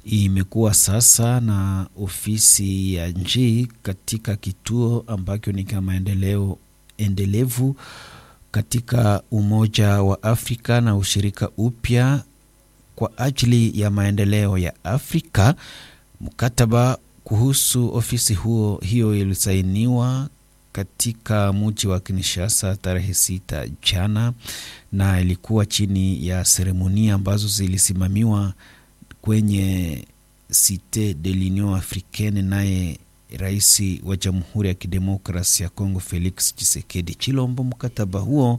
imekuwa sasa na ofisi ya njii katika kituo ambacho ni kama maendeleo endelevu katika Umoja wa Afrika na ushirika upya kwa ajili ya maendeleo ya Afrika. Mkataba kuhusu ofisi huo hiyo ilisainiwa katika mji wa Kinshasa tarehe sita jana, na ilikuwa chini ya seremonia ambazo zilisimamiwa kwenye Cite de l'Union Africaine, naye rais wa Jamhuri ya Kidemokrasi ya Kongo Felix Tshisekedi Chilombo. Mkataba huo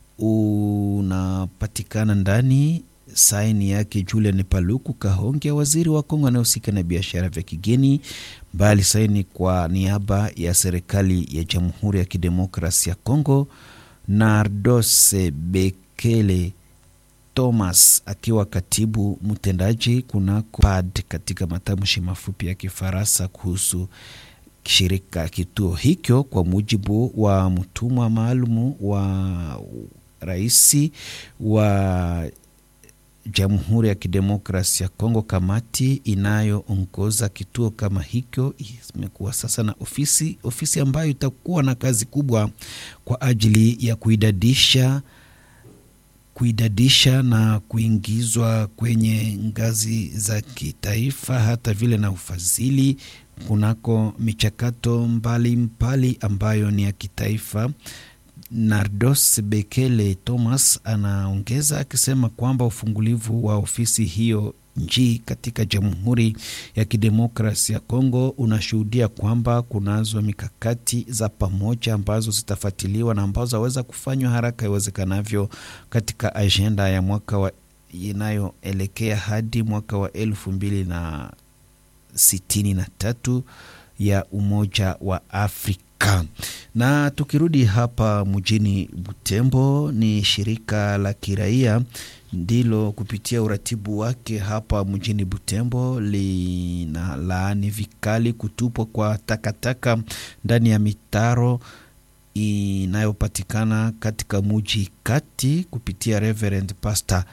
unapatikana ndani saini yake Julian Paluku Kahonge, waziri wa Kongo anayehusika na biashara vya kigeni, mbali saini kwa niaba ya serikali ya Jamhuri ya Kidemokrasi ya Kongo, Nardos Bekele Thomas akiwa katibu mtendaji kunako PAD katika matamshi mafupi ya Kifaransa kuhusu shirika kituo hicho, kwa mujibu wa mtumwa maalumu wa rais wa Jamhuri ya Kidemokrasi ya Kongo. Kamati inayoongoza kituo kama hicho imekuwa sasa na ofisi ofisi ambayo itakuwa na kazi kubwa kwa ajili ya kuidadisha kuidadisha na kuingizwa kwenye ngazi za kitaifa, hata vile na ufadhili kunako michakato mbalimbali ambayo ni ya kitaifa. Nardos Bekele Thomas anaongeza akisema kwamba ufungulivu wa ofisi hiyo njii katika Jamhuri ya Kidemokrasi ya Kongo unashuhudia kwamba kunazo mikakati za pamoja ambazo zitafuatiliwa na ambazo zaweza kufanywa haraka iwezekanavyo katika ajenda ya mwaka wa inayoelekea hadi mwaka wa elfu mbili na sitini na tatu ya Umoja wa Afrika. Na tukirudi hapa mjini Butembo, ni shirika la kiraia ndilo kupitia uratibu wake hapa mjini Butembo lina laani vikali kutupwa kwa takataka ndani ya mitaro inayopatikana katika muji kati. Kupitia Reverend Pastor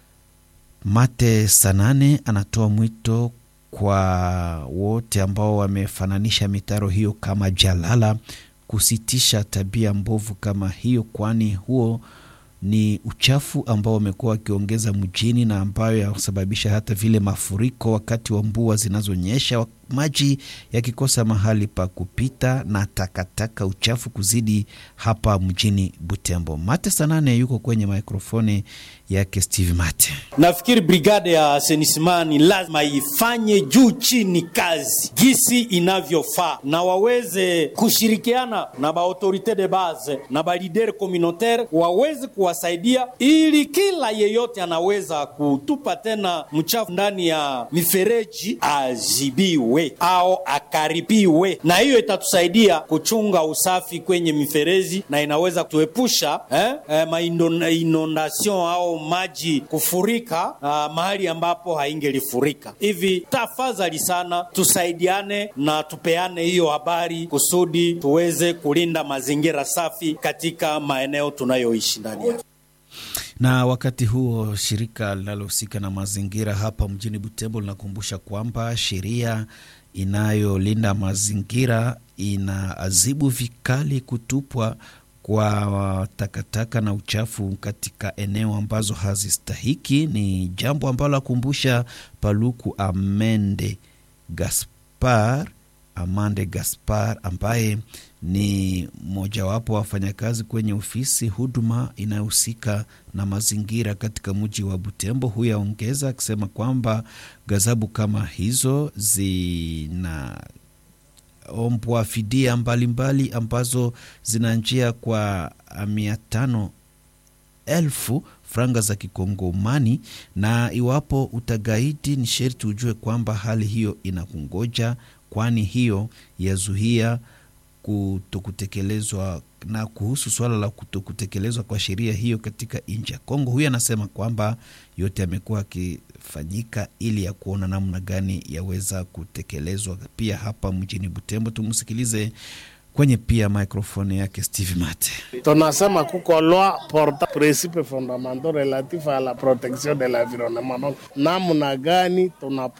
Mate Sanane anatoa mwito kwa wote ambao wamefananisha mitaro hiyo kama jalala kusitisha tabia mbovu kama hiyo, kwani huo ni uchafu ambao wamekuwa wakiongeza mjini na ambayo yasababisha hata vile mafuriko wakati wa mvua zinazonyesha, maji yakikosa mahali pa kupita na takataka uchafu kuzidi hapa mjini Butembo. Mate Sanane yuko kwenye mikrofoni yake Steve Mate. Nafikiri brigade ya asenisimani lazima ifanye juu chini kazi gisi inavyofaa, na waweze kushirikiana na baautorite de base na balidere communautaire waweze kuwasaidia, ili kila yeyote anaweza kutupa tena mchafu ndani ya mifereji azibiwe au akaribiwe, na hiyo itatusaidia kuchunga usafi kwenye mifereji na inaweza kutuepusha eh, eh, mainondation au maji kufurika uh, mahali ambapo haingelifurika. Hivi tafadhali sana tusaidiane na tupeane hiyo habari kusudi tuweze kulinda mazingira safi katika maeneo tunayoishi ndani yake. Na wakati huo shirika linalohusika na mazingira hapa mjini Butembo linakumbusha kwamba sheria inayolinda mazingira inaadhibu vikali kutupwa kwa takataka na uchafu katika eneo ambazo hazistahiki. Ni jambo ambalo akumbusha Paluku Amende Gaspar Amande Gaspar ambaye ni mojawapo wa wafanyakazi kwenye ofisi huduma inayohusika na mazingira katika mji wa Butembo. Huyo aongeza akisema kwamba ghadhabu kama hizo zina ombwa fidia mbalimbali mbali ambazo zinaanjia kwa mia tano elfu franga za kikongomani, na iwapo utagaidi ni sherti ujue kwamba hali hiyo inakungoja, kwani hiyo yazuia kutokutekelezwa. Na kuhusu suala la kutokutekelezwa kwa sheria hiyo katika nchi ya Kongo, huyu anasema kwamba yote yamekuwa akifanyika ili ya kuona namna gani yaweza kutekelezwa pia hapa mjini Butembo. Tumsikilize kwenye pia mikrofoni yake Steve Mate. Tunasema kuko loi porta principe fondamental relatif a la protection de l'environnement, namna gani tuna